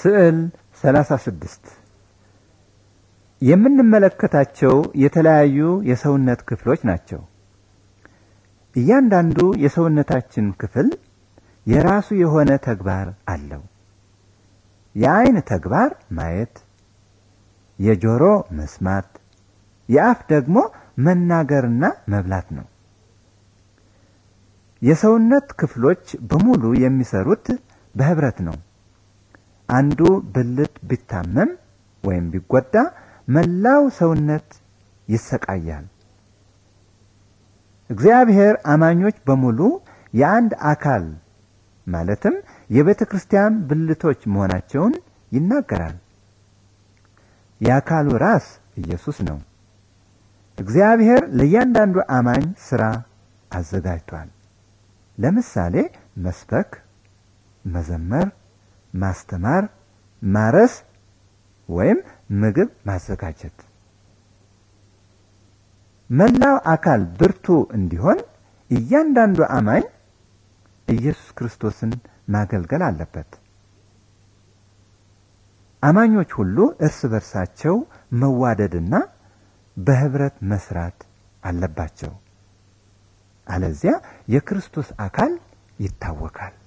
ስዕል 36 የምንመለከታቸው የተለያዩ የሰውነት ክፍሎች ናቸው። እያንዳንዱ የሰውነታችን ክፍል የራሱ የሆነ ተግባር አለው። የአይን ተግባር ማየት፣ የጆሮ መስማት፣ የአፍ ደግሞ መናገርና መብላት ነው። የሰውነት ክፍሎች በሙሉ የሚሰሩት በህብረት ነው። አንዱ ብልት ቢታመም ወይም ቢጎዳ መላው ሰውነት ይሰቃያል። እግዚአብሔር አማኞች በሙሉ የአንድ አካል ማለትም የቤተ ክርስቲያን ብልቶች መሆናቸውን ይናገራል። የአካሉ ራስ ኢየሱስ ነው። እግዚአብሔር ለእያንዳንዱ አማኝ ሥራ አዘጋጅቷል። ለምሳሌ መስበክ፣ መዘመር፣ ማስተማር፣ ማረስ ወይም ምግብ ማዘጋጀት። መላው አካል ብርቱ እንዲሆን እያንዳንዱ አማኝ ኢየሱስ ክርስቶስን ማገልገል አለበት። አማኞች ሁሉ እርስ በርሳቸው መዋደድና በህብረት መስራት አለባቸው። አለዚያ የክርስቶስ አካል ይታወካል።